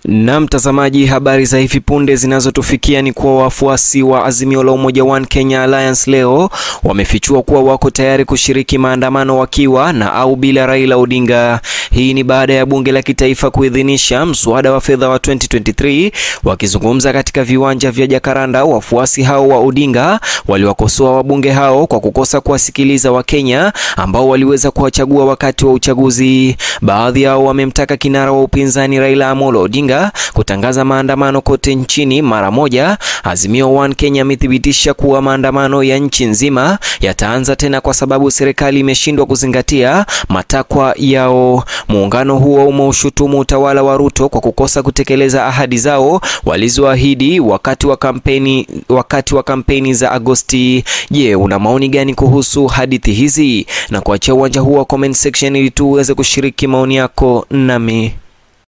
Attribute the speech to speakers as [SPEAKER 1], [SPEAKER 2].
[SPEAKER 1] Na mtazamaji, habari za hivi punde zinazotufikia ni kuwa wafuasi wa Azimio la Umoja One Kenya Alliance leo wamefichua kuwa wako tayari kushiriki maandamano wakiwa na au bila Raila Odinga. Hii ni baada ya bunge la kitaifa kuidhinisha mswada wa fedha wa 2023. Wakizungumza katika viwanja vya Jakaranda, wafuasi hao wa Odinga waliwakosoa wabunge hao kwa kukosa kuwasikiliza Wakenya ambao waliweza kuwachagua wakati wa uchaguzi. Baadhi yao wamemtaka kinara wa upinzani Raila Amolo Odinga kutangaza maandamano kote nchini mara moja. Azimio One Kenya amethibitisha kuwa maandamano ya nchi nzima yataanza tena kwa sababu serikali imeshindwa kuzingatia matakwa yao. Muungano huo umeushutumu utawala wa Ruto kwa kukosa kutekeleza ahadi zao walizoahidi wakati wa kampeni, wakati wa kampeni za Agosti. Je, una maoni gani kuhusu hadithi hizi? Na kuachia uwanja huu wa comment section ili tu uweze kushiriki maoni yako nami